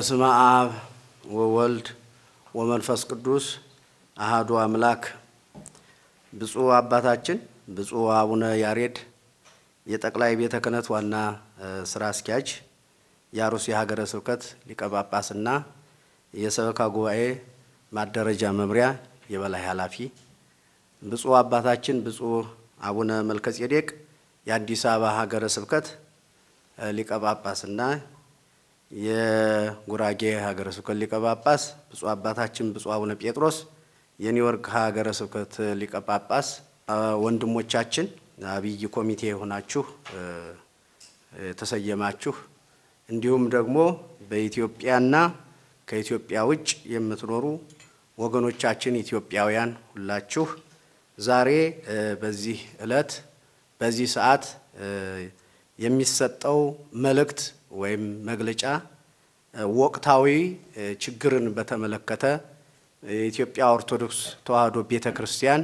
በስመ አብ ወወልድ ወመንፈስ ቅዱስ አሃዱ አምላክ። ብፁዕ አባታችን ብፁዕ አቡነ ያሬድ የጠቅላይ ቤተ ክህነት ዋና ስራ አስኪያጅ፣ የአሩሲ ሀገረ ስብከት ሊቀ ጳጳስና የሰበካ ጉባኤ ማደረጃ መምሪያ የበላይ ኃላፊ፣ ብፁዕ አባታችን ብፁዕ አቡነ መልከጼዴቅ የአዲስ አበባ ሀገረ ስብከት ሊቀ ጳጳስና የጉራጌ ሀገረ ስብከት ሊቀ ጳጳስ፣ ብፁዕ አባታችን ብፁዕ አቡነ ጴጥሮስ የኒውዮርክ ሀገረ ስብከት ሊቀ ጳጳስ፣ ወንድሞቻችን አብይ ኮሚቴ የሆናችሁ የተሰየማችሁ፣ እንዲሁም ደግሞ በኢትዮጵያና ከኢትዮጵያ ውጭ የምትኖሩ ወገኖቻችን ኢትዮጵያውያን ሁላችሁ ዛሬ በዚህ ዕለት በዚህ ሰዓት የሚሰጠው መልእክት ወይም መግለጫ ወቅታዊ ችግርን በተመለከተ የኢትዮጵያ ኦርቶዶክስ ተዋሕዶ ቤተ ክርስቲያን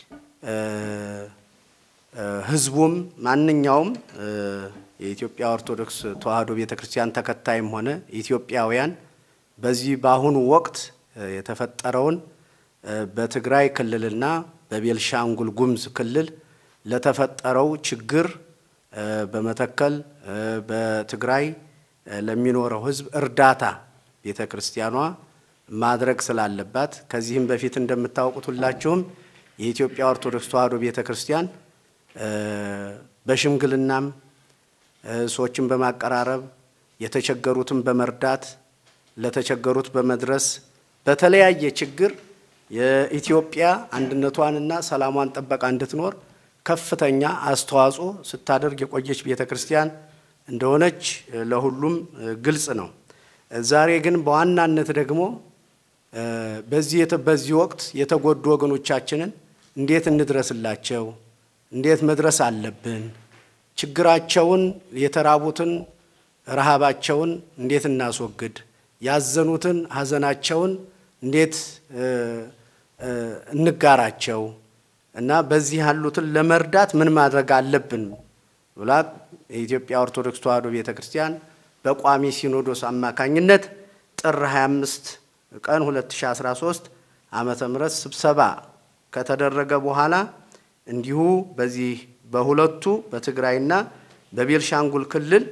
ሕዝቡም ማንኛውም የኢትዮጵያ ኦርቶዶክስ ተዋሕዶ ቤተ ክርስቲያን ተከታይም ሆነ ኢትዮጵያውያን በዚህ በአሁኑ ወቅት የተፈጠረውን በትግራይ ክልልና በቤልሻንጉል ጉሙዝ ክልል ለተፈጠረው ችግር በመተከል በትግራይ ለሚኖረው ሕዝብ እርዳታ ቤተ ክርስቲያኗ ማድረግ ስላለባት ከዚህም በፊት እንደምታውቁት ሁላችሁም የኢትዮጵያ ኦርቶዶክስ ተዋሕዶ ቤተ ክርስቲያን በሽምግልናም ሰዎችን በማቀራረብ የተቸገሩትን በመርዳት ለተቸገሩት በመድረስ በተለያየ ችግር የኢትዮጵያ አንድነቷንና ሰላሟን ጠበቃ እንድትኖር ከፍተኛ አስተዋጽኦ ስታደርግ የቆየች ቤተ ክርስቲያን እንደሆነች ለሁሉም ግልጽ ነው። ዛሬ ግን በዋናነት ደግሞ በዚህ በዚህ ወቅት የተጎዱ ወገኖቻችንን እንዴት እንድረስላቸው፣ እንዴት መድረስ አለብን፣ ችግራቸውን የተራቡትን ረሃባቸውን እንዴት እናስወግድ፣ ያዘኑትን ሀዘናቸውን እንዴት እንጋራቸው እና በዚህ ያሉትን ለመርዳት ምን ማድረግ አለብን ብላ የኢትዮጵያ ኦርቶዶክስ ተዋሕዶ ቤተ ክርስቲያን በቋሚ ሲኖዶስ አማካኝነት ጥር 25 ቀን 2013 ዓመተ ምህረት ስብሰባ ከተደረገ በኋላ እንዲሁ በዚህ በሁለቱ በትግራይና በቤልሻንጉል ክልል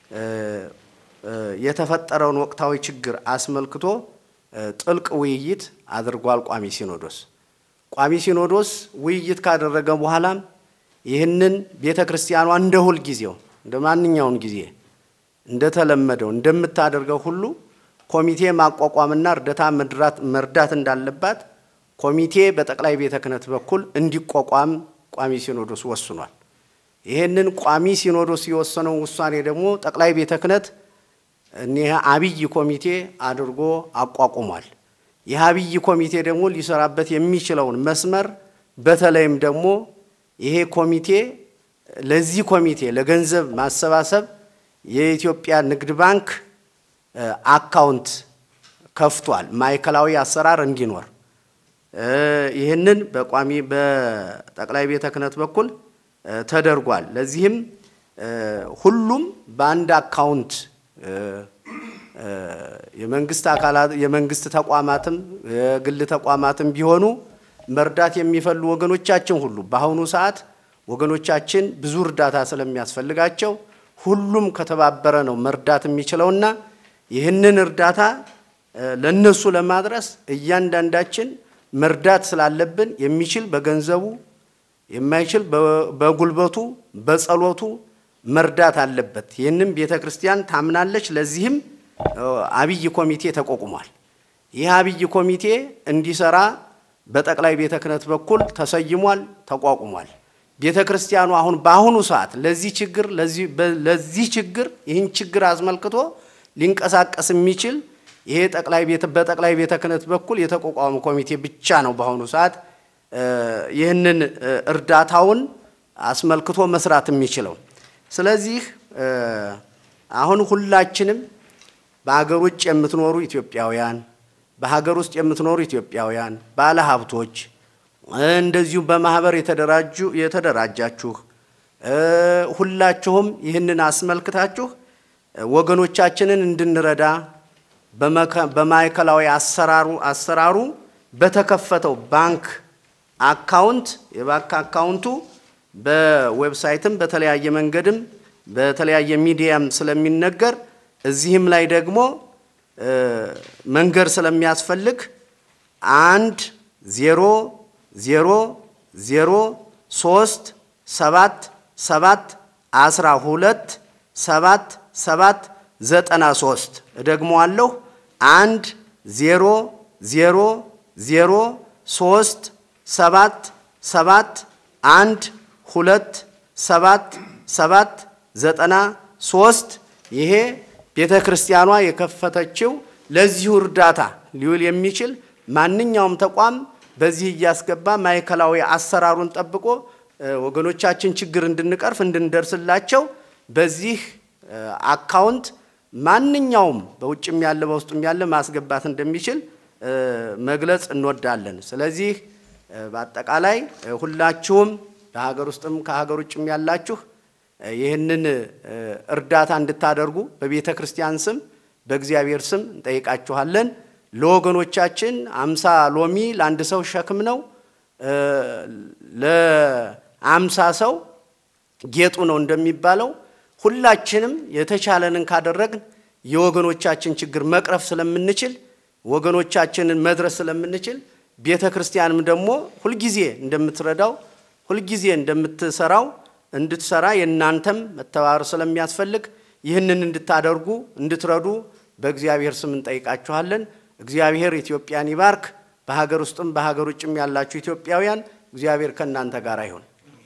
የተፈጠረውን ወቅታዊ ችግር አስመልክቶ ጥልቅ ውይይት አድርጓል ቋሚ ሲኖዶስ። ቋሚ ሲኖዶስ ውይይት ካደረገ በኋላም ይህንን ቤተ ክርስቲያኗ እንደ ሁል ጊዜው እንደ ማንኛውን ጊዜ እንደተለመደው እንደምታደርገው ሁሉ ኮሚቴ ማቋቋምና እርዳታ መርዳት እንዳለባት ኮሚቴ በጠቅላይ ቤተ ክህነት በኩል እንዲቋቋም ቋሚ ሲኖዶስ ወስኗል። ይህንን ቋሚ ሲኖዶስ የወሰነው ውሳኔ ደግሞ ጠቅላይ ቤተ ክህነት እኒህ አብይ ኮሚቴ አድርጎ አቋቁሟል። ይህ አብይ ኮሚቴ ደግሞ ሊሰራበት የሚችለውን መስመር በተለይም ደግሞ ይሄ ኮሚቴ ለዚህ ኮሚቴ ለገንዘብ ማሰባሰብ የኢትዮጵያ ንግድ ባንክ አካውንት ከፍቷል፣ ማዕከላዊ አሰራር እንዲኖር ይህንን በቋሚ በጠቅላይ ቤተ ክህነት በኩል ተደርጓል። ለዚህም ሁሉም በአንድ አካውንት የመንግስት አካላት የመንግስት ተቋማትም የግል ተቋማትም ቢሆኑ መርዳት የሚፈልጉ ወገኖቻችን ሁሉ በአሁኑ ሰዓት ወገኖቻችን ብዙ እርዳታ ስለሚያስፈልጋቸው ሁሉም ከተባበረ ነው መርዳት የሚችለውና ይህንን እርዳታ ለነሱ ለማድረስ እያንዳንዳችን መርዳት ስላለብን የሚችል በገንዘቡ የማይችል በጉልበቱ በጸሎቱ መርዳት አለበት። ይህንም ቤተ ክርስቲያን ታምናለች። ለዚህም አብይ ኮሚቴ ተቋቁሟል። ይህ አብይ ኮሚቴ እንዲሰራ በጠቅላይ ቤተ ክህነት በኩል ተሰይሟል፣ ተቋቁሟል። ቤተ ክርስቲያኑ አሁን በአሁኑ ሰዓት ለዚህ ችግር ለዚህ ችግር ይህን ችግር አስመልክቶ ሊንቀሳቀስ የሚችል ይሄ ጠቅላይ ቤተ በጠቅላይ ቤተ ክህነት በኩል የተቋቋመ ኮሚቴ ብቻ ነው በአሁኑ ሰዓት ይህንን እርዳታውን አስመልክቶ መስራት የሚችለው። ስለዚህ አሁን ሁላችንም በሀገር ውጭ የምትኖሩ ኢትዮጵያውያን፣ በሀገር ውስጥ የምትኖሩ ኢትዮጵያውያን ባለ ሀብቶች፣ እንደዚሁም በማህበር የተደራጁ የተደራጃችሁ ሁላችሁም ይህንን አስመልክታችሁ ወገኖቻችንን እንድንረዳ በማዕከላዊ አሰራሩ አሰራሩ በተከፈተው ባንክ አካውንት የባንክ አካውንቱ በዌብሳይትም በተለያየ መንገድም በተለያየ ሚዲያም ስለሚነገር እዚህም ላይ ደግሞ መንገድ ስለሚያስፈልግ አንድ ዜሮ ዜሮ ዜሮ ሶስት ሰባት ሰባት አስራ ሁለት ሰባት ሰባት ዘጠና ሶስት እደግመዋለሁ። አንድ ዜሮ ዜሮ ዜሮ ሶስት ሰባት ሰባት አንድ ሁለት ሰባት ሰባት ዘጠና ሶስት ይሄ ቤተ ክርስቲያኗ የከፈተችው ለዚሁ እርዳታ ሊውል የሚችል ማንኛውም ተቋም በዚህ እያስገባ ማዕከላዊ አሰራሩን ጠብቆ ወገኖቻችን ችግር እንድንቀርፍ እንድንደርስላቸው በዚህ አካውንት ማንኛውም በውጭም ያለ በውስጡም ያለ ማስገባት እንደሚችል መግለጽ እንወዳለን። ስለዚህ በአጠቃላይ ሁላችሁም በሀገር ውስጥም ከሀገር ውጭም ያላችሁ ይህንን እርዳታ እንድታደርጉ በቤተ ክርስቲያን ስም በእግዚአብሔር ስም እንጠይቃችኋለን። ለወገኖቻችን አምሳ ሎሚ ለአንድ ሰው ሸክም ነው፣ ለአምሳ ሰው ጌጡ ነው እንደሚባለው ሁላችንም የተቻለንን ካደረግን የወገኖቻችን ችግር መቅረፍ ስለምንችል ወገኖቻችንን መድረስ ስለምንችል ቤተ ክርስቲያንም ደግሞ ሁልጊዜ እንደምትረዳው ሁልጊዜ እንደምትሰራው እንድትሰራ የእናንተም መተባበር ስለሚያስፈልግ ይህንን እንድታደርጉ እንድትረዱ በእግዚአብሔር ስም እንጠይቃችኋለን። እግዚአብሔር ኢትዮጵያን ይባርክ። በሀገር ውስጥም በሀገር ውጭም ያላችሁ ኢትዮጵያውያን እግዚአብሔር ከእናንተ ጋር ይሁን።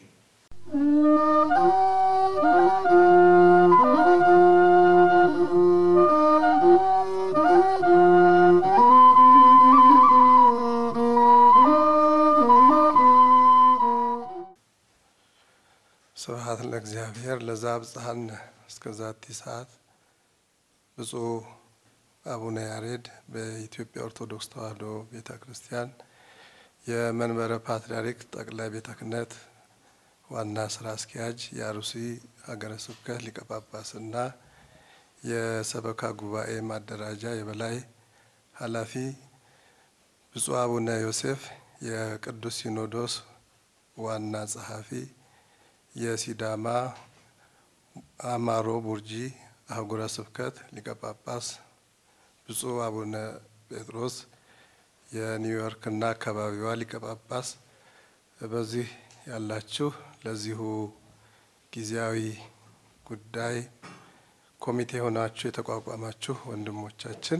ስብሐት ለእግዚአብሔር ለዘአብጽሐነ እስከ ዛቲ ሰዓት። ብፁዕ አቡነ ያሬድ በኢትዮጵያ ኦርቶዶክስ ተዋሕዶ ቤተ ክርስቲያን የመንበረ ፓትርያርክ ጠቅላይ ቤተ ክህነት ዋና ስራ አስኪያጅ፣ የአሩሲ ሀገረ ስብከት ሊቀ ጳጳስና የሰበካ ጉባኤ ማደራጃ የበላይ ኃላፊ፣ ብፁዕ አቡነ ዮሴፍ የቅዱስ ሲኖዶስ ዋና ጸሐፊ የሲዳማ አማሮ ቡርጂ አህጉረ ስብከት ሊቀ ጳጳስ፣ ብፁዕ አቡነ ጴጥሮስ የኒውዮርክና አካባቢዋ ሊቀ ጳጳስ፣ በዚህ ያላችሁ ለዚሁ ጊዜያዊ ጉዳይ ኮሚቴ ሆናችሁ የተቋቋማችሁ ወንድሞቻችን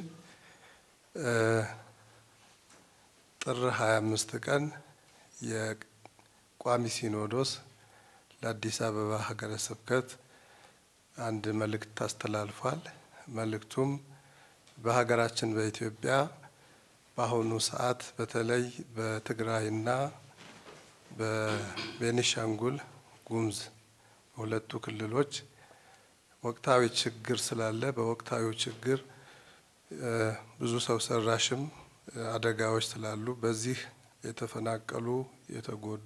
ጥር 25 ቀን የቋሚ ሲኖዶስ ለአዲስ አበባ ሀገረ ስብከት አንድ መልእክት አስተላልፏል። መልእክቱም በሀገራችን በኢትዮጵያ በአሁኑ ሰዓት በተለይ በትግራይና በቤኒሻንጉል ጉሙዝ በሁለቱ ክልሎች ወቅታዊ ችግር ስላለ በወቅታዊ ችግር ብዙ ሰው ሰራሽም አደጋዎች ስላሉ በዚህ የተፈናቀሉ የተጎዱ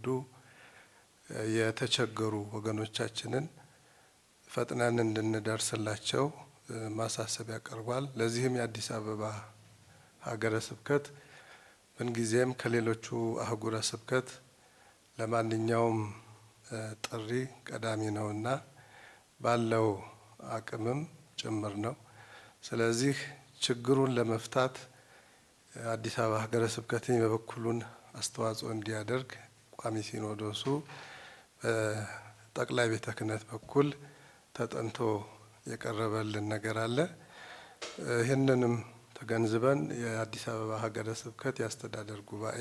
የተቸገሩ ወገኖቻችንን ፈጥነን እንድንደርስላቸው ማሳሰቢያ ቀርቧል። ለዚህም የአዲስ አበባ ሀገረ ስብከት ምንጊዜም ከሌሎቹ አህጉረ ስብከት ለማንኛውም ጥሪ ቀዳሚ ነውና ባለው አቅምም ጭምር ነው። ስለዚህ ችግሩን ለመፍታት አዲስ አበባ ሀገረ ስብከት የበኩሉን አስተዋጽኦ እንዲያደርግ ቋሚ ሲኖዶሱ በጠቅላይ ቤተ ክህነት በኩል ተጠንቶ የቀረበልን ነገር አለ። ይህንንም ተገንዝበን የአዲስ አበባ ሀገረ ስብከት የአስተዳደር ጉባኤ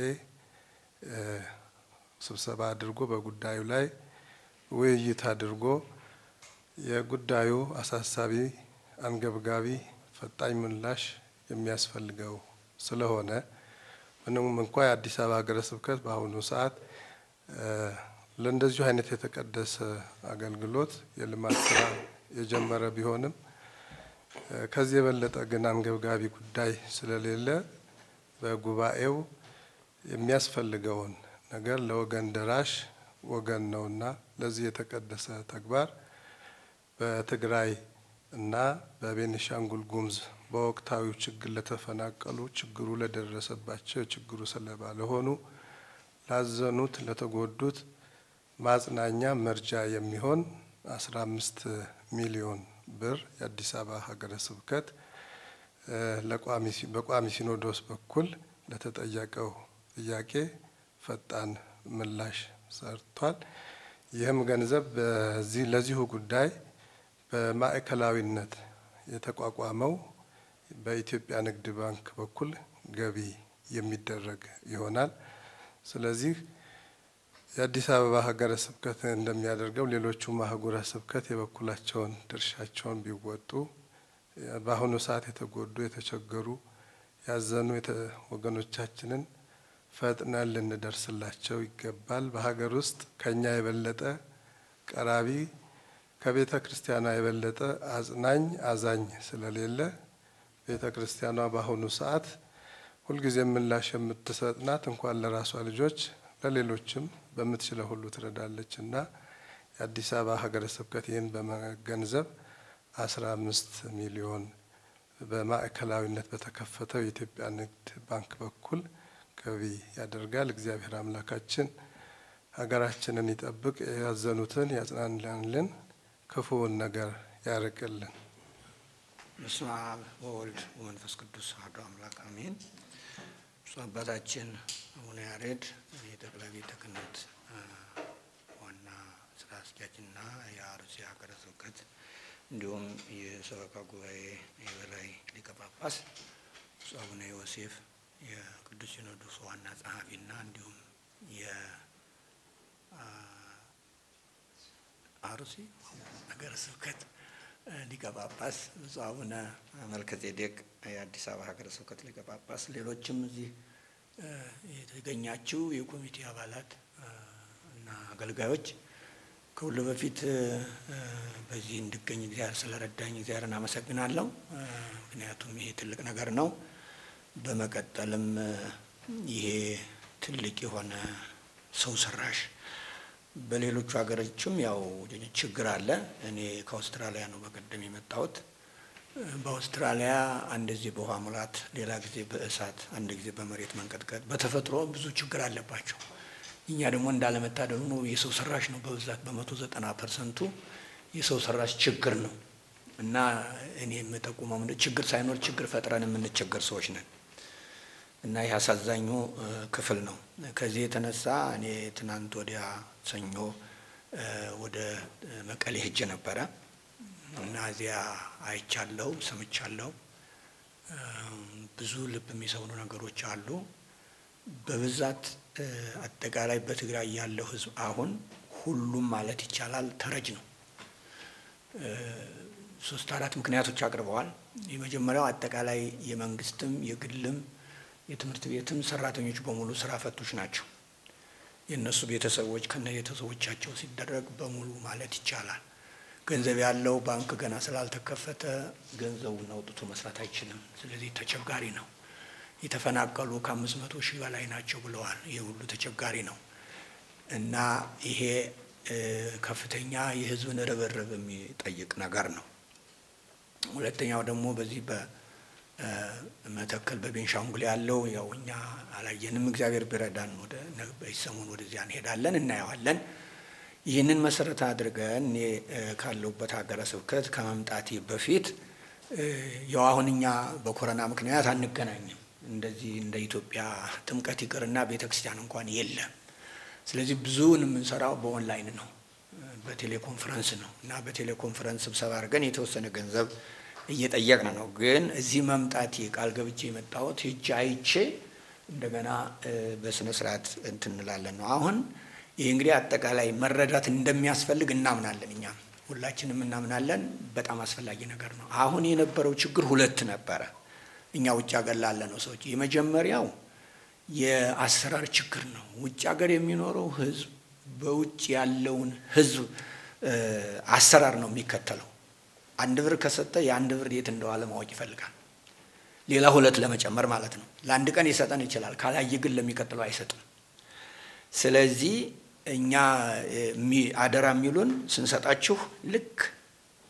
ስብሰባ አድርጎ በጉዳዩ ላይ ውይይት አድርጎ የጉዳዩ አሳሳቢ፣ አንገብጋቢ፣ ፈጣኝ ምላሽ የሚያስፈልገው ስለሆነ ምንም እንኳ የአዲስ አበባ ሀገረ ስብከት በአሁኑ ሰዓት ለእንደዚሁ አይነት የተቀደሰ አገልግሎት የልማት ስራ የጀመረ ቢሆንም ከዚህ የበለጠ ግን አንገብጋቢ ጉዳይ ስለሌለ በጉባኤው የሚያስፈልገውን ነገር ለወገን ደራሽ ወገን ነውና ለዚህ የተቀደሰ ተግባር በትግራይ እና በቤኒሻንጉል ጉሙዝ በወቅታዊው ችግር ለተፈናቀሉ፣ ችግሩ ለደረሰባቸው፣ የችግሩ ሰለባ ለሆኑ፣ ላዘኑት፣ ለተጎዱት ማጽናኛ መርጃ የሚሆን አስራ አምስት ሚሊዮን ብር የአዲስ አበባ ሀገረ ስብከት በቋሚ ሲኖዶስ በኩል ለተጠየቀው ጥያቄ ፈጣን ምላሽ ሰርቷል። ይህም ገንዘብ በዚህ ለዚሁ ጉዳይ በማዕከላዊነት የተቋቋመው በኢትዮጵያ ንግድ ባንክ በኩል ገቢ የሚደረግ ይሆናል። ስለዚህ የአዲስ አበባ ሀገረ ስብከት እንደሚያደርገው ሌሎቹም አህጉረ ስብከት የበኩላቸውን ድርሻቸውን ቢወጡ በአሁኑ ሰዓት የተጎዱ የተቸገሩ ያዘኑ ወገኖቻችንን ፈጥነን ልንደርስላቸው ይገባል። በሀገር ውስጥ ከኛ የበለጠ ቀራቢ ከቤተ ክርስቲያኗ የበለጠ አጽናኝ አዛኝ ስለሌለ ቤተ ክርስቲያኗ በአሁኑ ሰዓት ሁልጊዜ ምላሽ የምትሰጥ ናት። እንኳን ለራሷ ልጆች ለሌሎችም በምትችለው ሁሉ ትረዳለች እና የአዲስ አበባ ሀገረ ስብከት ይህን በመገንዘብ አስራ አምስት ሚሊዮን በማዕከላዊነት በተከፈተው የኢትዮጵያ ንግድ ባንክ በኩል ገቢ ያደርጋል። እግዚአብሔር አምላካችን ሀገራችንን ይጠብቅ፣ ያዘኑትን ያጽናናልን፣ ክፉውን ነገር ያርቅልን። በስመ አብ ወወልድ ወመንፈስ ቅዱስ አሐዱ አምላክ አሜን። ብፁዕ አባታችን አቡነ ያሬድ የጠቅላይ ቤተ ክህነት ዋና ስራ አስኪያጅና የአርሲ ሀገረ ስብከት እንዲሁም የሰበካ ጉባኤ የበላይ ሊቀ ጳጳስ ብፁዕ አቡነ ዮሴፍ የቅዱስ ሲኖዶስ ዋና ጸሐፊና እንዲሁም የአርሲ ሀገረ ስብከት ሊቀ ጳጳስ ብፁዕ አቡነ መልከጼዴቅ የአዲስ አበባ ሀገረ ስብከት ሊቀ ጳጳስ፣ ሌሎችም እዚህ የተገኛችው የኮሚቴ አባላት እና አገልጋዮች ከሁሉ በፊት በዚህ እንድገኝ እግዚአብሔር ስለረዳኝ እግዚአብሔርን አመሰግናለሁ። ምክንያቱም ይሄ ትልቅ ነገር ነው። በመቀጠልም ይሄ ትልቅ የሆነ ሰው ሰራሽ በሌሎቹ ሀገሮችም ያው ችግር አለ። እኔ ከአውስትራሊያ ነው በቀደም የመጣሁት። በአውስትራሊያ አንድ ጊዜ በውሃ ሙላት፣ ሌላ ጊዜ በእሳት፣ አንድ ጊዜ በመሬት መንቀጥቀጥ፣ በተፈጥሮ ብዙ ችግር አለባቸው። እኛ ደግሞ እንዳለመታደሉ ነው የሰው ሰራሽ ነው በብዛት በመቶ ዘጠና ፐርሰንቱ የሰው ሰራሽ ችግር ነው እና እኔ የምጠቁመው ችግር ሳይኖር ችግር ፈጥረን የምንቸገር ሰዎች ነን እና ይህ አሳዛኙ ክፍል ነው። ከዚህ የተነሳ እኔ ትናንት ወዲያ ሰኞ ወደ መቀሌ ሄጄ ነበረ እና እዚያ አይቻለው፣ ሰምቻለው። ብዙ ልብ የሚሰብሩ ነገሮች አሉ። በብዛት አጠቃላይ በትግራይ ያለው ሕዝብ አሁን ሁሉም ማለት ይቻላል ተረጅ ነው። ሶስት አራት ምክንያቶች አቅርበዋል። የመጀመሪያው አጠቃላይ የመንግስትም የግልም የትምህርት ቤትም ሰራተኞች በሙሉ ስራ ፈቶች ናቸው። የእነሱ ቤተሰቦች ከነ ቤተሰቦቻቸው ሲደረግ በሙሉ ማለት ይቻላል። ገንዘብ ያለው ባንክ ገና ስላልተከፈተ ገንዘቡን አውጥቶ መስራት አይችልም። ስለዚህ ተቸጋሪ ነው። የተፈናቀሉ ከአምስት መቶ ሺህ በላይ ናቸው ብለዋል። ይህ ሁሉ ተቸጋሪ ነው እና ይሄ ከፍተኛ የህዝብን ርብርብ የሚጠይቅ ነገር ነው። ሁለተኛው ደግሞ በዚህ በመተከል በቤንሻንጉል ያለው ያው እኛ አላየንም። እግዚአብሔር ቢረዳን ወደ ሰሞን ወደዚያ እንሄዳለን፣ እናየዋለን። ይህንን መሰረት አድርገን እኔ ካለሁበት ሀገረ ስብከት ከመምጣቴ በፊት ያው አሁን እኛ በኮረና ምክንያት አንገናኝም። እንደዚህ እንደ ኢትዮጵያ ጥምቀት ይቅርና ቤተ ክርስቲያን እንኳን የለም። ስለዚህ ብዙውን የምንሰራው በኦንላይን ነው፣ በቴሌኮንፈረንስ ነው እና በቴሌኮንፈረንስ ስብሰባ አድርገን የተወሰነ ገንዘብ እየጠየቅን ነው። ግን እዚህ መምጣቴ ቃል ገብቼ የመጣሁት ሂጄ አይቼ እንደገና በስነ ስርዓት እንትን እንላለን ነው። አሁን ይህ እንግዲህ አጠቃላይ መረዳት እንደሚያስፈልግ እናምናለን። እኛም ሁላችንም እናምናለን። በጣም አስፈላጊ ነገር ነው። አሁን የነበረው ችግር ሁለት ነበረ። እኛ ውጭ ሀገር ላለ ነው ሰዎች የመጀመሪያው የአሰራር ችግር ነው። ውጭ ሀገር የሚኖረው ህዝብ በውጭ ያለውን ህዝብ አሰራር ነው የሚከተለው። አንድ ብር ከሰጠ የአንድ ብር የት እንደዋለ ማወቅ ይፈልጋል። ሌላ ሁለት ለመጨመር ማለት ነው። ለአንድ ቀን ይሰጠን ይችላል፣ ካላየ ግን ለሚቀጥለው አይሰጥም። ስለዚህ እኛ አደራ የሚሉን ስንሰጣችሁ ልክ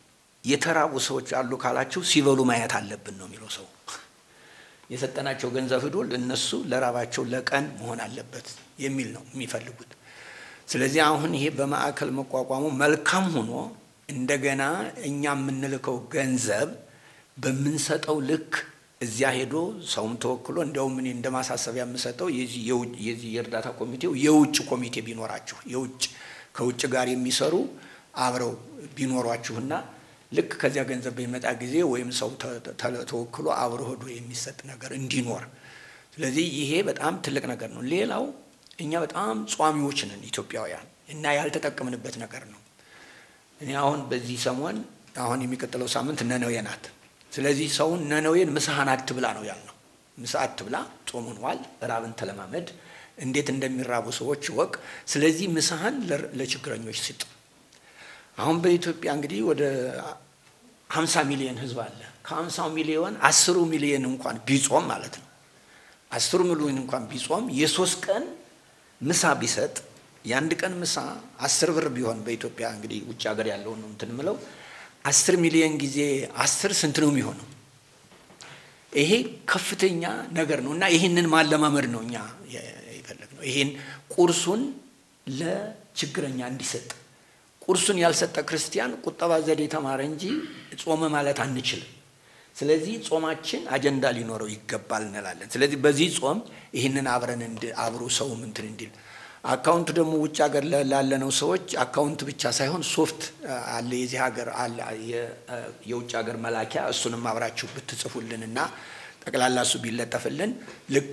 የተራቡ ሰዎች አሉ ካላችሁ ሲበሉ ማየት አለብን ነው የሚለው ሰው። የሰጠናቸው ገንዘብ ሂዶ ለነሱ ለራባቸው ለቀን መሆን አለበት የሚል ነው የሚፈልጉት። ስለዚህ አሁን ይሄ በማዕከል መቋቋሙ መልካም ሆኖ እንደገና እኛ የምንልከው ገንዘብ በምንሰጠው ልክ እዚያ ሄዶ ሰውም ተወክሎ እንዲያውም እኔ እንደ ማሳሰቢያ የምሰጠው የዚህ የእርዳታ ኮሚቴው የውጭ ኮሚቴ ቢኖራችሁ የውጭ ከውጭ ጋር የሚሰሩ አብረው ቢኖሯችሁና ልክ ከዚያ ገንዘብ በሚመጣ ጊዜ ወይም ሰው ተወክሎ አብሮ ሄዶ የሚሰጥ ነገር እንዲኖር። ስለዚህ ይሄ በጣም ትልቅ ነገር ነው። ሌላው እኛ በጣም ጿሚዎች ነን ኢትዮጵያውያን እና ያልተጠቀምንበት ነገር ነው። እኔ አሁን በዚህ ሰሞን አሁን የሚቀጥለው ሳምንት ነነዌ ናት። ስለዚህ ሰውን ነነዌን ምሳህን አትብላ ነው ያልነው። ምሳ አትብላ፣ ጾሙን ዋል፣ ራብን ተለማመድ፣ እንዴት እንደሚራቡ ሰዎች ወቅ። ስለዚህ ምሳህን ለችግረኞች ስጥ። አሁን በኢትዮጵያ እንግዲህ ወደ ሀምሳ ሚሊዮን ህዝብ አለ። ከሀምሳው ሚሊዮን አስሩ ሚሊዮን እንኳን ቢጾም ማለት ነው አስሩ ሚሊዮን እንኳን ቢጾም የሶስት ቀን ምሳ ቢሰጥ የአንድ ቀን ምሳ አስር ብር ቢሆን በኢትዮጵያ እንግዲህ ውጭ ሀገር ያለውን ነው እንትን ምለው አስር ሚሊዮን ጊዜ አስር ስንት ነው የሚሆነው? ይሄ ከፍተኛ ነገር ነው እና ይህንን ማለማመድ ነው እኛ የፈለግነው። ይህን ቁርሱን ለችግረኛ እንዲሰጥ ቁርሱን ያልሰጠ ክርስቲያን ቁጠባ ዘዴ ተማረ እንጂ ጾመ ማለት አንችልም። ስለዚህ ጾማችን አጀንዳ ሊኖረው ይገባል እንላለን። ስለዚህ በዚህ ጾም ይህንን አብረን አብሮ ሰውም እንትን እንዲል አካውንቱ ደግሞ ውጭ ሀገር ላለነው ሰዎች አካውንት ብቻ ሳይሆን ሶፍት አለ የዚህ ሀገር አለ የውጭ ሀገር መላኪያ እሱንም አብራችሁ ብትጽፉልን እና ጠቅላላ እሱ ቢለጠፍልን ልክ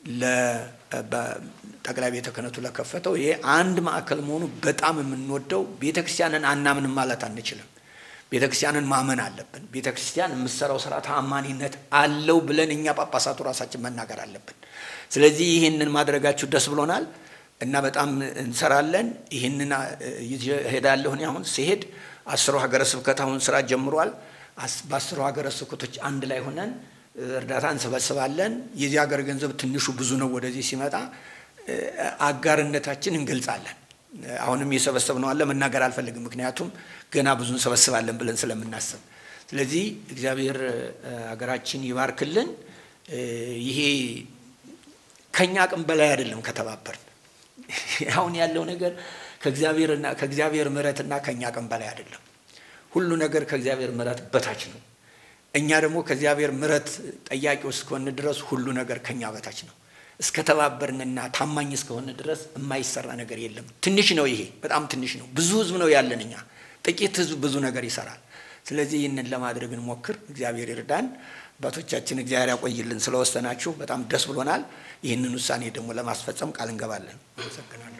ጠቅላይ ቤተ ክህነቱ ለከፈተው ይሄ አንድ ማዕከል መሆኑ በጣም የምንወደው ቤተ ክርስቲያንን አናምንም ማለት አንችልም። ቤተ ክርስቲያንን ማመን አለብን። ቤተ ክርስቲያን የምትሰራው ስራ ታማኒነት አለው ብለን እኛ ጳጳሳቱ ራሳችን መናገር አለብን። ስለዚህ ይህንን ማድረጋችሁ ደስ ብሎናል እና በጣም እንሰራለን። ይህንን ሄዳለሁ እኔ አሁን ሲሄድ አስሩ ሀገረ ስብከት አሁን ስራ ጀምሯል። በአስሩ ሀገረ ስብከቶች አንድ ላይ ሆነን እርዳታ እንሰበስባለን። የዚህ ሀገር ገንዘብ ትንሹ ብዙ ነው። ወደዚህ ሲመጣ አጋርነታችን እንገልጻለን። አሁንም የሰበሰብነው አለ መናገር አልፈልግም፣ ምክንያቱም ገና ብዙ እንሰበስባለን ብለን ስለምናስብ። ስለዚህ እግዚአብሔር ሀገራችን ይባርክልን። ይሄ ከኛ አቅም በላይ አይደለም ከተባበርን። አሁን ያለው ነገር ከእግዚአብሔርና ከእግዚአብሔር ምሕረትና ከኛ አቅም በላይ አይደለም። ሁሉ ነገር ከእግዚአብሔር ምሕረት በታች ነው። እኛ ደግሞ ከእግዚአብሔር ምሕረት ጠያቂ እስከሆን ድረስ ሁሉ ነገር ከኛ በታች ነው። እስከ ተባበርንና ታማኝ እስከሆን ድረስ የማይሰራ ነገር የለም። ትንሽ ነው፣ ይሄ በጣም ትንሽ ነው። ብዙ ህዝብ ነው ያለን እኛ። ጥቂት ህዝብ ብዙ ነገር ይሰራል። ስለዚህ ይህንን ለማድረግ እንሞክር። እግዚአብሔር ይርዳን። አባቶቻችን እግዚአብሔር ያቆይልን። ስለወሰናችሁ በጣም ደስ ብሎናል። ይህንን ውሳኔ ደግሞ ለማስፈጸም ቃል እንገባለን። አመሰግናለሁ።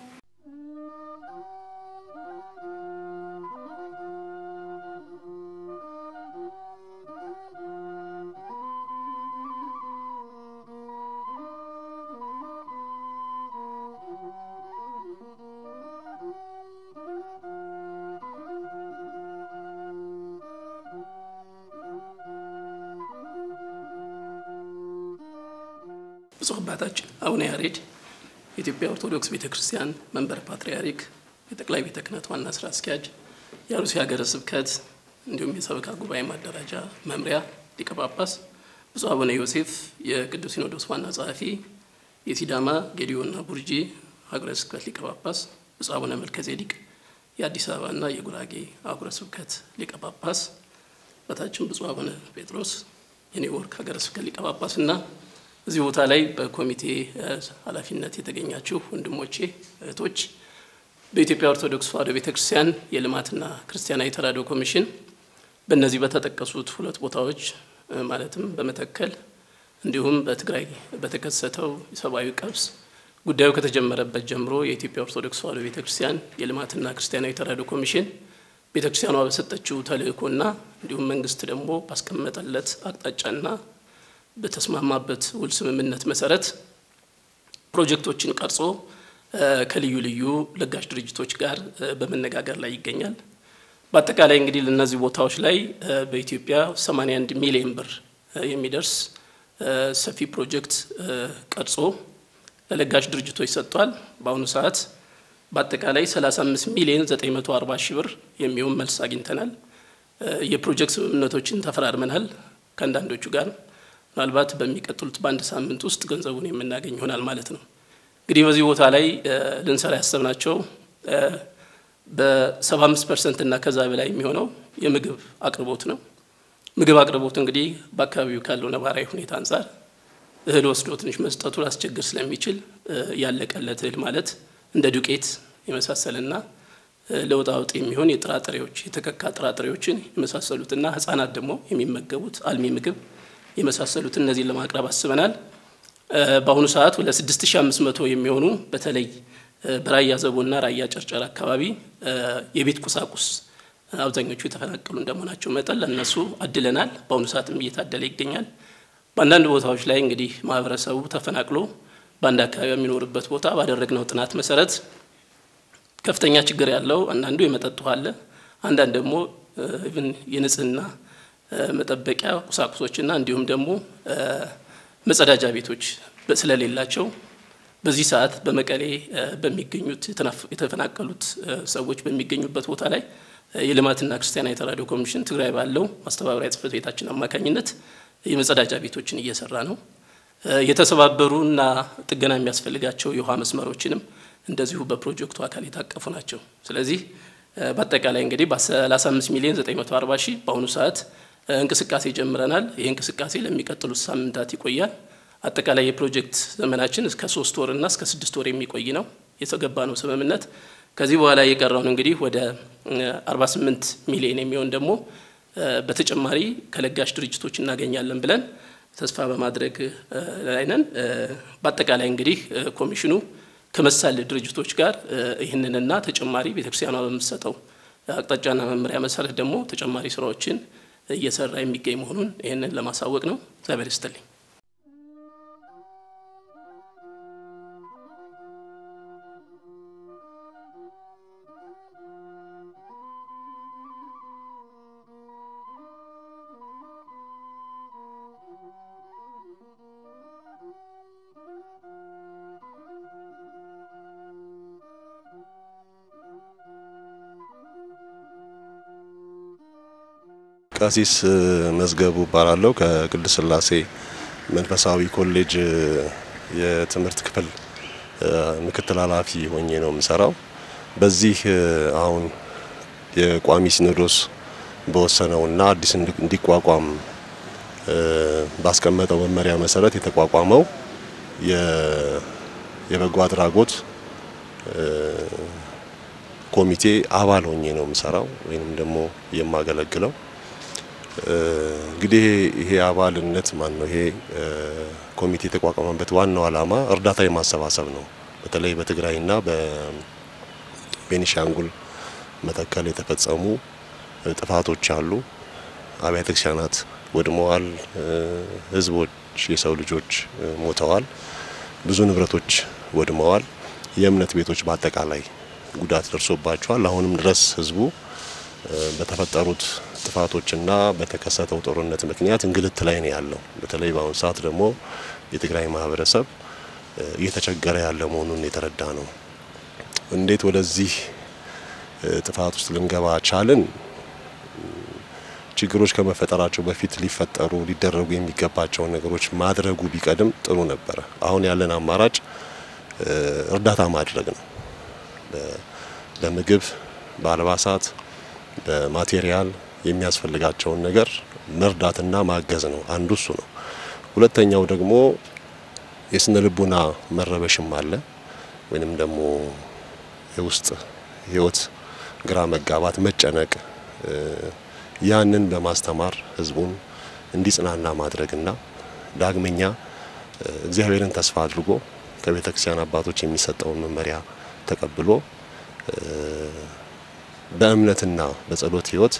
ብፁዕ አባታችን አቡነ ያሬድ የኢትዮጵያ ኦርቶዶክስ ቤተ ክርስቲያን መንበረ ፓትርያርክ የጠቅላይ ቤተ ክህነት ዋና ስራ አስኪያጅ፣ የአሩሲ ሀገረ ስብከት እንዲሁም የሰበካ ጉባኤ ማደራጃ መምሪያ ሊቀ ጳጳስ፣ ብፁዕ አቡነ ዮሴፍ የቅዱስ ሲኖዶስ ዋና ጸሐፊ፣ የሲዳማ ጌዲዮና ቡርጂ ሀገረ ስብከት ሊቀ ጳጳስ፣ ብፁዕ አቡነ መልከጼዴቅ የአዲስ አበባና የጉራጌ አህጉረ ስብከት ሊቀ ጳጳስ፣ አባታችን ብፁዕ አቡነ ጴጥሮስ የኒውዮርክ ሀገረ ስብከት ሊቀ ጳጳስና እዚህ ቦታ ላይ በኮሚቴ ኃላፊነት የተገኛችሁ ወንድሞቼ እህቶች፣ በኢትዮጵያ ኦርቶዶክስ ተዋሕዶ ቤተ ክርስቲያን የልማትና ክርስቲያናዊ ተራድኦ ኮሚሽን በእነዚህ በተጠቀሱት ሁለት ቦታዎች ማለትም በመተከል እንዲሁም በትግራይ በተከሰተው የሰብአዊ ቀውስ ጉዳዩ ከተጀመረበት ጀምሮ የኢትዮጵያ ኦርቶዶክስ ተዋሕዶ ቤተ ክርስቲያን የልማትና ክርስቲያናዊ ተራድኦ ኮሚሽን ቤተ ክርስቲያኗ በሰጠችው ተልእኮና እንዲሁም መንግስት ደግሞ ባስቀመጠለት አቅጣጫና በተስማማበት ውል ስምምነት መሰረት ፕሮጀክቶችን ቀርጾ ከልዩ ልዩ ለጋሽ ድርጅቶች ጋር በመነጋገር ላይ ይገኛል። በአጠቃላይ እንግዲህ ለእነዚህ ቦታዎች ላይ በኢትዮጵያ 81 ሚሊዮን ብር የሚደርስ ሰፊ ፕሮጀክት ቀርጾ ለለጋሽ ድርጅቶች ሰጥቷል። በአሁኑ ሰዓት በአጠቃላይ 35 ሚሊዮን 940 ሺህ ብር የሚሆን መልስ አግኝተናል። የፕሮጀክት ስምምነቶችን ተፈራርመናል ከአንዳንዶቹ ጋር ምናልባት በሚቀጥሉት በአንድ ሳምንት ውስጥ ገንዘቡን የምናገኝ ይሆናል ማለት ነው። እንግዲህ በዚህ ቦታ ላይ ልንሰራ ያሰብናቸው በሰባ አምስት ፐርሰንት እና ከዛ በላይ የሚሆነው የምግብ አቅርቦት ነው። ምግብ አቅርቦት እንግዲህ በአካባቢው ካለው ነባራዊ ሁኔታ አንጻር እህል ወስዶ ትንሽ መስጠቱ ላስቸግር ስለሚችል ያለቀለት እህል ማለት እንደ ዱቄት የመሳሰልና ለውጥ አውጥ የሚሆን የጥራጥሬዎች የተከካ ጥራጥሬዎችን የመሳሰሉትና ህጻናት ደግሞ የሚመገቡት አልሚ ምግብ የመሳሰሉትን እነዚህን ለማቅረብ አስበናል። በአሁኑ ሰዓት ወደ 6500 የሚሆኑ በተለይ በራያ ዘቦና ራያ ጨርጨር አካባቢ የቤት ቁሳቁስ አብዛኞቹ የተፈናቀሉ እንደመሆናቸው መጠን ለእነሱ አድለናል። በአሁኑ ሰዓትም እየታደለ ይገኛል። በአንዳንድ ቦታዎች ላይ እንግዲህ ማህበረሰቡ ተፈናቅሎ በአንድ አካባቢ የሚኖርበት ቦታ ባደረግነው ጥናት መሰረት ከፍተኛ ችግር ያለው አንዳንዱ የመጠጥ ውሃ አለ፣ አንዳንድ ደግሞ ኢቭን የንጽህና መጠበቂያ ቁሳቁሶችና እንዲሁም ደግሞ መጸዳጃ ቤቶች ስለሌላቸው በዚህ ሰዓት በመቀሌ በሚገኙት የተፈናቀሉት ሰዎች በሚገኙበት ቦታ ላይ የልማትና ክርስቲያናዊ ተራድኦ ኮሚሽን ትግራይ ባለው ማስተባበሪያ ጽሕፈት ቤታችን አማካኝነት የመጸዳጃ ቤቶችን እየሰራ ነው። የተሰባበሩና ጥገና የሚያስፈልጋቸው የውሃ መስመሮችንም እንደዚሁ በፕሮጀክቱ አካል የታቀፉ ናቸው። ስለዚህ በአጠቃላይ እንግዲህ በ35 ሚሊዮን 940 ሺህ በአሁኑ ሰዓት እንቅስቃሴ ጀምረናል። ይህ እንቅስቃሴ ለሚቀጥሉት ሳምንታት ይቆያል። አጠቃላይ የፕሮጀክት ዘመናችን እስከ ሶስት ወርና እስከ ስድስት ወር የሚቆይ ነው የተገባ ነው ስምምነት። ከዚህ በኋላ የቀረውን እንግዲህ ወደ 48 ሚሊዮን የሚሆን ደግሞ በተጨማሪ ከለጋሽ ድርጅቶች እናገኛለን ብለን ተስፋ በማድረግ ላይ ነን። በአጠቃላይ እንግዲህ ኮሚሽኑ ከመሳል ድርጅቶች ጋር ይህንንና ተጨማሪ ቤተክርስቲያኗ በምትሰጠው አቅጣጫና መመሪያ መሰረት ደግሞ ተጨማሪ ስራዎችን እየሰራ የሚገኝ መሆኑን ይህንን ለማሳወቅ ነው። እግዚአብሔር ይስጥልኝ። ቀሲስ መዝገቡ እባላለሁ ከቅድስት ሥላሴ መንፈሳዊ ኮሌጅ የትምህርት ክፍል ምክትል ኃላፊ ሆኜ ነው የምሰራው። በዚህ አሁን የቋሚ ሲኖዶስ በወሰነውና አዲስ እንዲቋቋም ባስቀመጠው መመሪያ መሰረት የተቋቋመው የበጎ አድራጎት ኮሚቴ አባል ሆኜ ነው የምሰራው ወይንም ደግሞ የማገለግለው። እንግዲህ ይሄ አባልነት ማን ነው? ይሄ ኮሚቴ የተቋቋመበት ዋናው ዓላማ እርዳታ የማሰባሰብ ነው። በተለይ በትግራይና በቤኒሻንጉል መተከል የተፈጸሙ ጥፋቶች አሉ። አብያተ ክርስቲያናት ወድመዋል። ሕዝቦች የሰው ልጆች ሞተዋል። ብዙ ንብረቶች ወድመዋል። የእምነት ቤቶች በአጠቃላይ ጉዳት ደርሶባቸዋል። አሁንም ድረስ ሕዝቡ በተፈጠሩት ጥፋቶችና በተከሰተው ጦርነት ምክንያት እንግልት ላይ ነው ያለው። በተለይ በአሁኑ ሰዓት ደግሞ የትግራይ ማህበረሰብ እየተቸገረ ያለ መሆኑን የተረዳ ነው። እንዴት ወደዚህ ጥፋት ውስጥ ልንገባ ቻልን? ችግሮች ከመፈጠራቸው በፊት ሊፈጠሩ ሊደረጉ የሚገባቸውን ነገሮች ማድረጉ ቢቀድም ጥሩ ነበረ። አሁን ያለን አማራጭ እርዳታ ማድረግ ነው። በምግብ፣ በአልባሳት፣ በማቴሪያል የሚያስፈልጋቸውን ነገር መርዳትና ማገዝ ነው። አንዱ እሱ ነው። ሁለተኛው ደግሞ የስነ ልቡና መረበሽም አለ ወይንም ደግሞ የውስጥ ህይወት ግራ መጋባት፣ መጨነቅ ያንን በማስተማር ህዝቡን እንዲጽናና ማድረግና ዳግመኛ እግዚአብሔርን ተስፋ አድርጎ ከቤተ ክርስቲያን አባቶች የሚሰጠውን መመሪያ ተቀብሎ በእምነትና በጸሎት ህይወት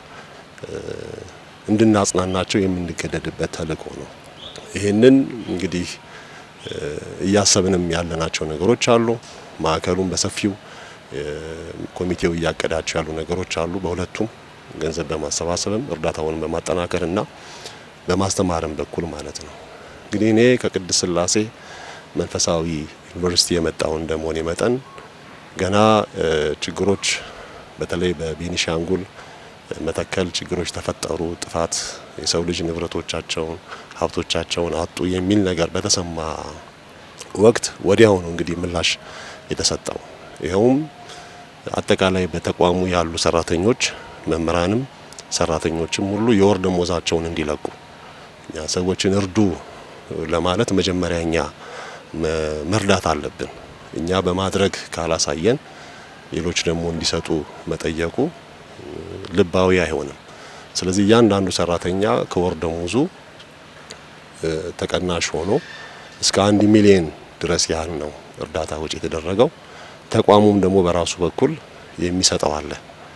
እንድናጽናናቸው የምንገደድበት ተልእኮ ነው። ይህንን እንግዲህ እያሰብንም ያለናቸው ነገሮች አሉ። ማዕከሉን በሰፊው ኮሚቴው እያቀዳቸው ያሉ ነገሮች አሉ። በሁለቱም ገንዘብ በማሰባሰብም እርዳታውንም በማጠናከር እና በማስተማርም በኩል ማለት ነው። እንግዲህ እኔ ከቅድስት ሥላሴ መንፈሳዊ ዩኒቨርሲቲ የመጣው እንደመሆኔ መጠን ገና ችግሮች በተለይ በቤኒሻንጉል መተከል ችግሮች ተፈጠሩ፣ ጥፋት የሰው ልጅ ንብረቶቻቸውን ሀብቶቻቸውን አጡ የሚል ነገር በተሰማ ወቅት ወዲያው ነው እንግዲህ ምላሽ የተሰጠው። ይኸውም አጠቃላይ በተቋሙ ያሉ ሰራተኞች መምህራንም ሰራተኞችም ሁሉ የወር ደሞዛቸውን እንዲለቁ እኛ ሰዎችን እርዱ ለማለት መጀመሪያ እኛ መርዳት አለብን። እኛ በማድረግ ካላሳየን ሌሎች ደግሞ እንዲሰጡ መጠየቁ ልባዊ አይሆንም። ስለዚህ እያንዳንዱ ሰራተኛ ከወር ደሞዙ ተቀናሽ ሆኖ እስከ አንድ ሚሊዮን ድረስ ያህል ነው እርዳታ ወጪ የተደረገው። ተቋሙም ደግሞ በራሱ በኩል የሚሰጠው አለ።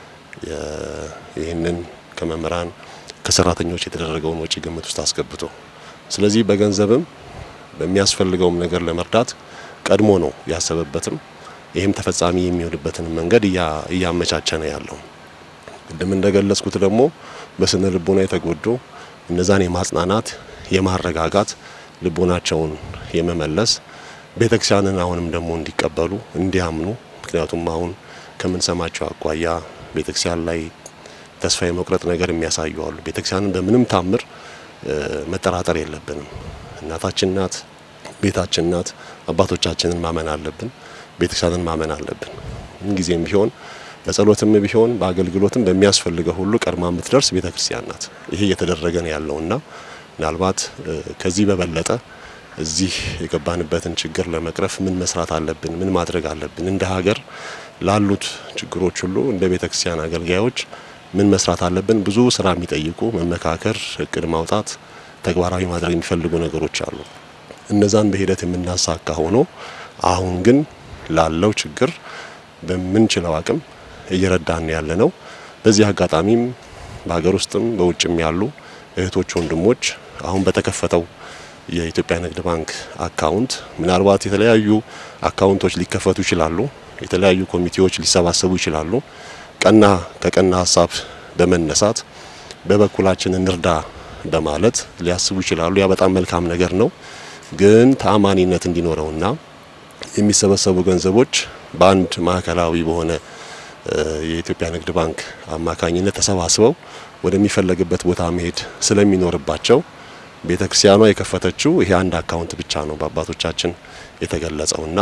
ይህንን ከመምህራን ከሰራተኞች የተደረገውን ወጪ ግምት ውስጥ አስገብቶ ስለዚህ በገንዘብም በሚያስፈልገውም ነገር ለመርዳት ቀድሞ ነው ያሰበበትም ይህም ተፈጻሚ የሚሆንበትን መንገድ እያመቻቸ ነው ያለው። ቅድም እንደገለጽኩት ደግሞ በስነ ልቦና የተጎዱ እነዛን የማጽናናት የማረጋጋት ልቦናቸውን የመመለስ ቤተክርስቲያንን አሁንም ደግሞ እንዲቀበሉ እንዲያምኑ ምክንያቱም አሁን ከምንሰማቸው አኳያ ቤተክርስቲያን ላይ ተስፋ የመቁረጥ ነገር የሚያሳዩ አሉ። ቤተክርስቲያንን በምንም ታምር መጠራጠር የለብንም። እናታችን ናት፣ ቤታችን ናት። አባቶቻችንን ማመን አለብን። ቤተክርስቲያንን ማመን አለብን። ምንጊዜም ቢሆን በጸሎትም ቢሆን በአገልግሎትም በሚያስፈልገው ሁሉ ቀድማ የምትደርስ ቤተክርስቲያን ናት። ይሄ እየተደረገ ነው ያለውና ምናልባት ከዚህ በበለጠ እዚህ የገባንበትን ችግር ለመቅረፍ ምን መስራት አለብን? ምን ማድረግ አለብን? እንደ ሀገር ላሉት ችግሮች ሁሉ እንደ ቤተክርስቲያን አገልጋዮች ምን መስራት አለብን? ብዙ ስራ የሚጠይቁ መመካከር፣ እቅድ ማውጣት፣ ተግባራዊ ማድረግ የሚፈልጉ ነገሮች አሉ። እነዛን በሂደት የምናሳካ ሆኖ አሁን ግን ላለው ችግር በምንችለው አቅም እየረዳን ያለ ነው። በዚህ አጋጣሚም በሀገር ውስጥም በውጭም ያሉ እህቶች፣ ወንድሞች አሁን በተከፈተው የኢትዮጵያ ንግድ ባንክ አካውንት ምናልባት የተለያዩ አካውንቶች ሊከፈቱ ይችላሉ። የተለያዩ ኮሚቴዎች ሊሰባሰቡ ይችላሉ። ቀና ከቀና ሀሳብ በመነሳት በበኩላችን እንርዳ በማለት ሊያስቡ ይችላሉ። ያ በጣም መልካም ነገር ነው። ግን ተአማኒነት እንዲኖረውና የሚሰበሰቡ ገንዘቦች በአንድ ማዕከላዊ በሆነ የኢትዮጵያ ንግድ ባንክ አማካኝነት ተሰባስበው ወደሚፈለግበት ቦታ መሄድ ስለሚኖርባቸው ቤተ ክርስቲያኗ የከፈተችው ይሄ አንድ አካውንት ብቻ ነው በአባቶቻችን የተገለጸውና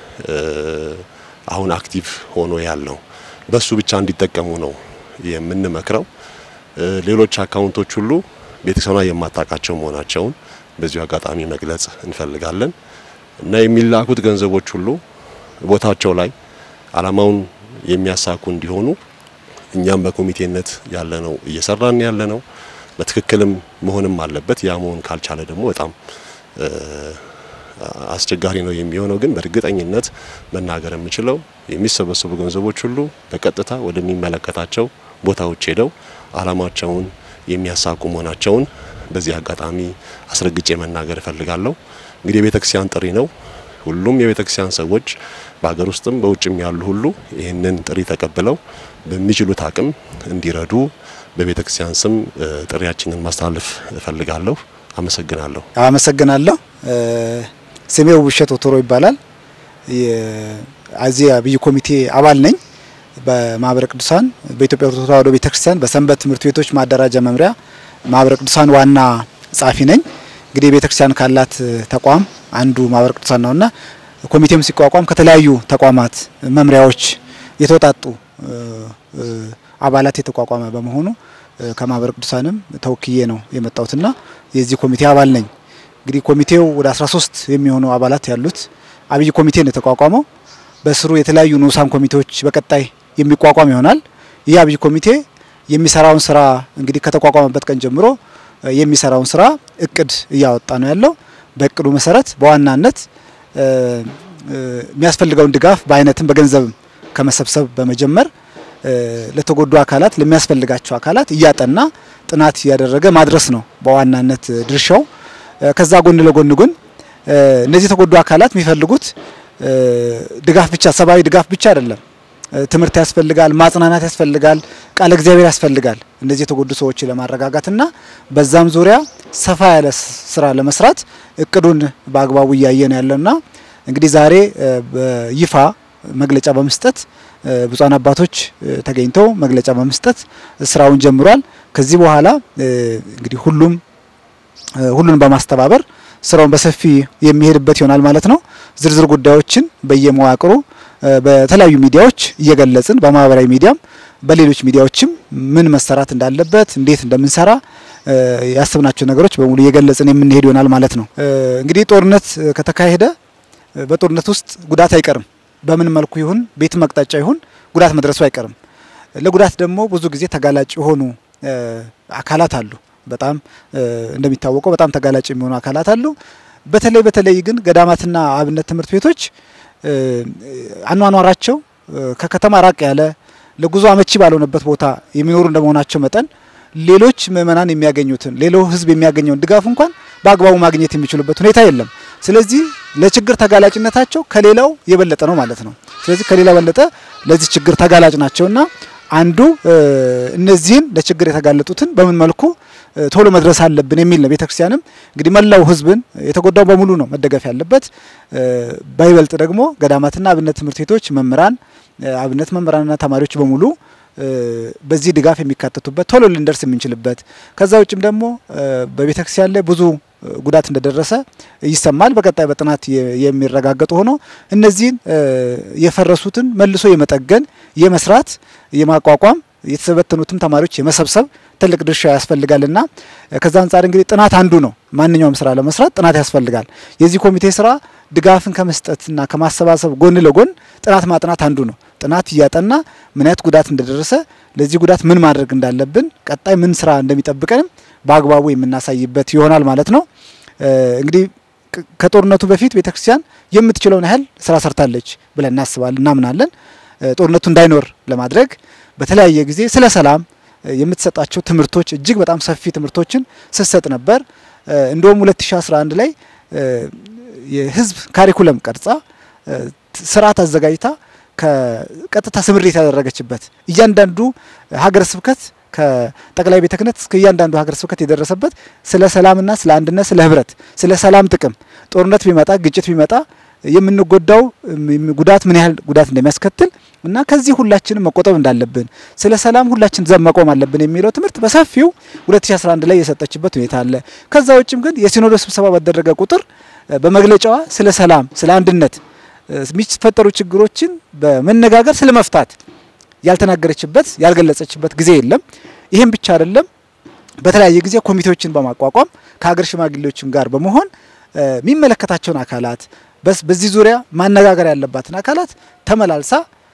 አሁን አክቲቭ ሆኖ ያለው በሱ ብቻ እንዲጠቀሙ ነው የምንመክረው። ሌሎች አካውንቶች ሁሉ ቤተክርስቲያኗ የማታውቃቸው መሆናቸውን በዚሁ አጋጣሚ መግለጽ እንፈልጋለን እና የሚላኩት ገንዘቦች ሁሉ ቦታቸው ላይ ዓላማውን የሚያሳኩ እንዲሆኑ እኛም በኮሚቴነት ያለ ነው እየሰራን ያለ ነው። በትክክልም መሆንም አለበት። ያ መሆን ካልቻለ ደግሞ በጣም አስቸጋሪ ነው የሚሆነው። ግን በእርግጠኝነት መናገር የምችለው የሚሰበሰቡ ገንዘቦች ሁሉ በቀጥታ ወደሚመለከታቸው ቦታዎች ሄደው ዓላማቸውን የሚያሳኩ መሆናቸውን በዚህ አጋጣሚ አስረግጬ መናገር እፈልጋለሁ። እንግዲህ የቤተ ክርስቲያን ጥሪ ነው። ሁሉም የቤተ ክርስቲያን ሰዎች በሀገር ውስጥም በውጭም ያሉ ሁሉ ይህንን ጥሪ ተቀብለው በሚችሉት አቅም እንዲረዱ በቤተ ክርስቲያን ስም ጥሪያችንን ማስተላለፍ እፈልጋለሁ። አመሰግናለሁ። አመሰግናለሁ። ስሜው ውብሸት ኦቶሮ ይባላል። የዚህ አብይ ኮሚቴ አባል ነኝ። በማህበረ ቅዱሳን በኢትዮጵያ ኦርቶዶክስ ተዋሕዶ ቤተክርስቲያን በሰንበት ትምህርት ቤቶች ማደራጃ መምሪያ ማህበረ ቅዱሳን ዋና ጸሐፊ ነኝ። እንግዲህ ቤተክርስቲያን ካላት ተቋም አንዱ ማህበረ ቅዱሳን ነውና ኮሚቴም ሲቋቋም ከተለያዩ ተቋማት መምሪያዎች የተውጣጡ አባላት የተቋቋመ በመሆኑ ከማህበረ ቅዱሳንም ተወክዬ ነው የመጣሁትና የዚህ ኮሚቴ አባል ነኝ። እንግዲህ ኮሚቴው ወደ 13 የሚሆኑ አባላት ያሉት አብይ ኮሚቴ ነው የተቋቋመው። በስሩ የተለያዩ ንዑሳን ኮሚቴዎች በቀጣይ የሚቋቋም ይሆናል። ይህ አብይ ኮሚቴ የሚሰራውን ስራ እንግዲህ ከተቋቋመበት ቀን ጀምሮ የሚሰራውን ስራ እቅድ እያወጣ ነው ያለው። በእቅዱ መሰረት በዋናነት የሚያስፈልገውን ድጋፍ በአይነትም በገንዘብም ከመሰብሰብ በመጀመር ለተጎዱ አካላት ለሚያስፈልጋቸው አካላት እያጠና ጥናት እያደረገ ማድረስ ነው በዋናነት ድርሻው። ከዛ ጎን ለጎን ግን እነዚህ የተጎዱ አካላት የሚፈልጉት ድጋፍ ብቻ ሰብአዊ ድጋፍ ብቻ አይደለም። ትምህርት ያስፈልጋል፣ ማጽናናት ያስፈልጋል፣ ቃለ እግዚአብሔር ያስፈልጋል። እነዚህ የተጎዱ ሰዎች ለማረጋጋትና በዛም ዙሪያ ሰፋ ያለ ስራ ለመስራት እቅዱን በአግባቡ እያየን ያለውና እንግዲህ ዛሬ በይፋ መግለጫ በመስጠት ብፁዓን አባቶች ተገኝተው መግለጫ በመስጠት ስራውን ጀምሯል። ከዚህ በኋላ እንግዲህ ሁሉም ሁሉን በማስተባበር ስራውን በሰፊ የሚሄድበት ይሆናል ማለት ነው። ዝርዝር ጉዳዮችን በየመዋቅሩ በተለያዩ ሚዲያዎች እየገለጽን በማህበራዊ ሚዲያም በሌሎች ሚዲያዎችም ምን መሰራት እንዳለበት እንዴት እንደምንሰራ ያስብናቸው ነገሮች በሙሉ እየገለጽን የምንሄድ ይሆናል ማለት ነው። እንግዲህ ጦርነት ከተካሄደ በጦርነት ውስጥ ጉዳት አይቀርም። በምን መልኩ ይሁን ቤት መቅጣጫ ይሁን ጉዳት መድረሱ አይቀርም። ለጉዳት ደግሞ ብዙ ጊዜ ተጋላጭ የሆኑ አካላት አሉ። በጣም እንደሚታወቀው በጣም ተጋላጭ የሚሆኑ አካላት አሉ። በተለይ በተለይ ግን ገዳማትና አብነት ትምህርት ቤቶች አኗኗራቸው ከከተማ ራቅ ያለ ለጉዞ አመቺ ባልሆነበት ቦታ የሚኖሩ እንደመሆናቸው መጠን ሌሎች ምእመናን የሚያገኙትን ሌላው ሕዝብ የሚያገኘውን ድጋፍ እንኳን በአግባቡ ማግኘት የሚችሉበት ሁኔታ የለም። ስለዚህ ለችግር ተጋላጭነታቸው ከሌላው የበለጠ ነው ማለት ነው። ስለዚህ ከሌላ በለጠ ለዚህ ችግር ተጋላጭ ናቸውና አንዱ እነዚህን ለችግር የተጋለጡትን በምን መልኩ ቶሎ መድረስ አለብን የሚል ነው። ቤተክርስቲያንም እንግዲህ መላው ህዝብን የተጎዳው በሙሉ ነው መደገፍ ያለበት። በይበልጥ ደግሞ ገዳማትና አብነት ትምህርት ቤቶች መምህራን፣ አብነት መምህራንና ተማሪዎች በሙሉ በዚህ ድጋፍ የሚካተቱበት ቶሎ ልንደርስ የምንችልበት ከዛ ውጭም ደግሞ በቤተክርስቲያን ላይ ብዙ ጉዳት እንደደረሰ ይሰማል። በቀጣይ በጥናት የሚረጋገጡ ሆኖ እነዚህን የፈረሱትን መልሶ የመጠገን የመስራት የማቋቋም የተበተኑትም ተማሪዎች የመሰብሰብ ትልቅ ድርሻ ያስፈልጋልና ከዛ አንጻር እንግዲህ ጥናት አንዱ ነው። ማንኛውም ስራ ለመስራት ጥናት ያስፈልጋል። የዚህ ኮሚቴ ስራ ድጋፍን ከመስጠትና ከማሰባሰብ ጎን ለጎን ጥናት ማጥናት አንዱ ነው። ጥናት እያጠና ምን አይነት ጉዳት እንደደረሰ ለዚህ ጉዳት ምን ማድረግ እንዳለብን ቀጣይ ምን ስራ እንደሚጠብቀንም በአግባቡ የምናሳይበት ይሆናል ማለት ነው። እንግዲህ ከጦርነቱ በፊት ቤተክርስቲያን የምትችለውን ያህል ስራ ሰርታለች ብለን እናስባለን፣ እናምናለን። ጦርነቱ እንዳይኖር ለማድረግ በተለያየ ጊዜ ስለ ሰላም የምትሰጣቸው ትምህርቶች እጅግ በጣም ሰፊ ትምህርቶችን ስትሰጥ ነበር። እንደውም 2011 ላይ የህዝብ ካሪኩለም ቀርጻ ስርዓት አዘጋጅታ ከቀጥታ ስምሪት ያደረገችበት እያንዳንዱ ሀገረ ስብከት ከጠቅላይ ቤተ ክህነት እስከ እያንዳንዱ ሀገረ ስብከት የደረሰበት ስለ ሰላምና ስለ አንድነት፣ ስለ ህብረት፣ ስለ ሰላም ጥቅም ጦርነት ቢመጣ ግጭት ቢመጣ የምንጎዳው ጉዳት ምን ያህል ጉዳት እንደሚያስከትል እና ከዚህ ሁላችንም መቆጠብ እንዳለብን ስለ ሰላም ሁላችን ዘብ መቆም አለብን የሚለው ትምህርት በሰፊው 2011 ላይ የሰጠችበት ሁኔታ አለ። ከዛ ውጭም ግን የሲኖዶስ ስብሰባ ባደረገ ቁጥር በመግለጫዋ ስለ ሰላም፣ ስለ አንድነት የሚፈጠሩ ችግሮችን በመነጋገር ስለ መፍታት ያልተናገረችበት ያልገለጸችበት ጊዜ የለም። ይህም ብቻ አይደለም። በተለያየ ጊዜ ኮሚቴዎችን በማቋቋም ከሀገር ሽማግሌዎችም ጋር በመሆን የሚመለከታቸውን አካላት በዚህ ዙሪያ ማነጋገር ያለባትን አካላት ተመላልሳ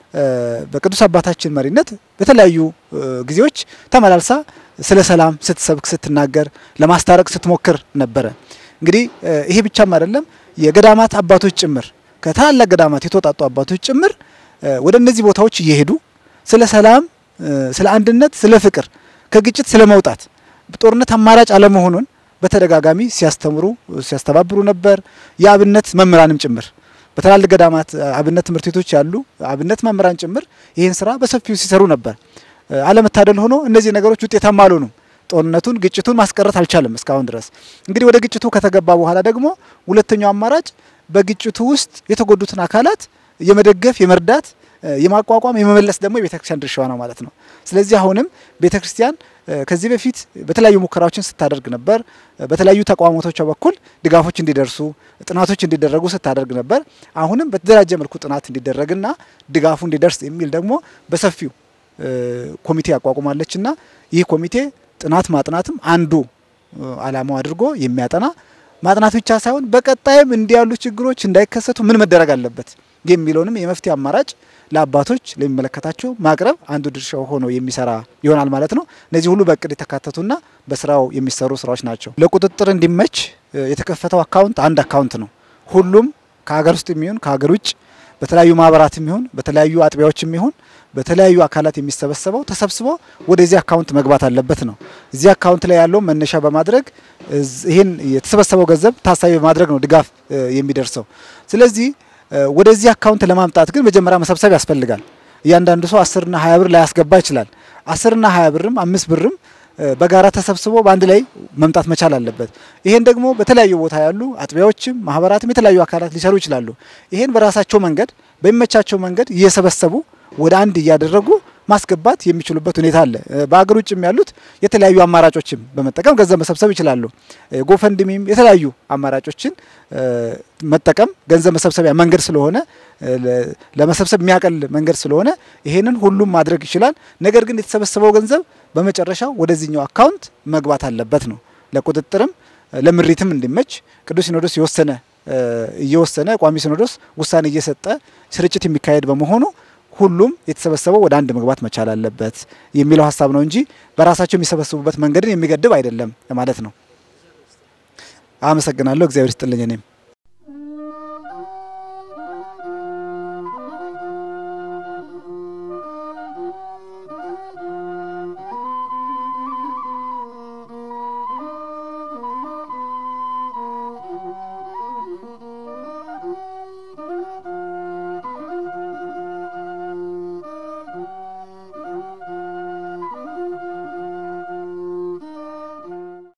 በቅዱስ አባታችን መሪነት በተለያዩ ጊዜዎች ተመላልሳ ስለ ሰላም ስትሰብክ ስትናገር ለማስታረቅ ስትሞክር ነበረ። እንግዲህ ይሄ ብቻም አይደለም። የገዳማት አባቶች ጭምር ከታላላቅ ገዳማት የተወጣጡ አባቶች ጭምር ወደ እነዚህ ቦታዎች እየሄዱ ስለ ሰላም፣ ስለ አንድነት፣ ስለ ፍቅር፣ ከግጭት ስለ መውጣት ጦርነት አማራጭ አለመሆኑን በተደጋጋሚ ሲያስተምሩ ሲያስተባብሩ ነበር። የአብነት መምህራንም ጭምር በትላልቅ ገዳማት አብነት ትምህርት ቤቶች ያሉ አብነት መምህራን ጭምር ይህን ስራ በሰፊው ሲሰሩ ነበር። አለመታደል ሆኖ እነዚህ ነገሮች ውጤታማ አልሆኑም። ጦርነቱን ግጭቱን ማስቀረት አልቻለም እስካሁን ድረስ። እንግዲህ ወደ ግጭቱ ከተገባ በኋላ ደግሞ ሁለተኛው አማራጭ በግጭቱ ውስጥ የተጎዱትን አካላት የመደገፍ የመርዳት የማቋቋም የመመለስ ደግሞ የቤተክርስቲያን ድርሻዋ ነው ማለት ነው። ስለዚህ አሁንም ቤተክርስቲያን ከዚህ በፊት በተለያዩ ሙከራዎችን ስታደርግ ነበር። በተለያዩ ተቋማቶቿ በኩል ድጋፎች እንዲደርሱ ጥናቶች እንዲደረጉ ስታደርግ ነበር። አሁንም በተደራጀ መልኩ ጥናት እንዲደረግና ድጋፉ እንዲደርስ የሚል ደግሞ በሰፊው ኮሚቴ ያቋቁማለችና ይህ ኮሚቴ ጥናት ማጥናትም አንዱ ዓላማው አድርጎ የሚያጠና ማጥናት ብቻ ሳይሆን በቀጣይም እንዲህ ያሉ ችግሮች እንዳይከሰቱ ምን መደረግ አለበት የሚለውንም የመፍትሄ አማራጭ ለአባቶች ለሚመለከታቸው ማቅረብ አንዱ ድርሻው ሆኖ የሚሰራ ይሆናል ማለት ነው። እነዚህ ሁሉ በእቅድ የተካተቱና በስራው የሚሰሩ ስራዎች ናቸው። ለቁጥጥር እንዲመች የተከፈተው አካውንት አንድ አካውንት ነው። ሁሉም ከሀገር ውስጥ የሚሆን ከሀገር ውጭ በተለያዩ ማህበራት የሚሆን በተለያዩ አጥቢያዎች የሚሆን በተለያዩ አካላት የሚሰበሰበው ተሰብስቦ ወደዚህ አካውንት መግባት አለበት ነው። እዚህ አካውንት ላይ ያለው መነሻ በማድረግ ይህን የተሰበሰበው ገንዘብ ታሳቢ በማድረግ ነው ድጋፍ የሚደርሰው። ስለዚህ ወደዚህ አካውንት ለማምጣት ግን መጀመሪያ መሰብሰብ ያስፈልጋል። እያንዳንዱ ሰው አስርና ሀያ ብር ላያስገባ ይችላል። አስርና ሀያ ብርም አምስት ብርም በጋራ ተሰብስቦ በአንድ ላይ መምጣት መቻል አለበት። ይሄን ደግሞ በተለያዩ ቦታ ያሉ አጥቢያዎችም ማህበራትም የተለያዩ አካላት ሊሰሩ ይችላሉ። ይሄን በራሳቸው መንገድ በሚመቻቸው መንገድ እየሰበሰቡ ወደ አንድ እያደረጉ ማስገባት የሚችሉበት ሁኔታ አለ። በሀገር ውጭም ያሉት የተለያዩ አማራጮችን በመጠቀም ገንዘብ መሰብሰብ ይችላሉ። ጎፈንድሚም የተለያዩ አማራጮችን መጠቀም ገንዘብ መሰብሰቢያ መንገድ ስለሆነ ለመሰብሰብ የሚያቀል መንገድ ስለሆነ ይሄንን ሁሉም ማድረግ ይችላል። ነገር ግን የተሰበሰበው ገንዘብ በመጨረሻው ወደዚህኛው አካውንት መግባት አለበት ነው። ለቁጥጥርም ለምሪትም እንዲመች ቅዱስ ሲኖዶስ የወሰነ እየወሰነ ቋሚ ሲኖዶስ ውሳኔ እየሰጠ ስርጭት የሚካሄድ በመሆኑ ሁሉም የተሰበሰበው ወደ አንድ መግባት መቻል አለበት የሚለው ሀሳብ ነው እንጂ በራሳቸው የሚሰበስቡበት መንገድን የሚገድብ አይደለም ማለት ነው። አመሰግናለሁ። እግዚአብሔር ይስጥልኝ እኔም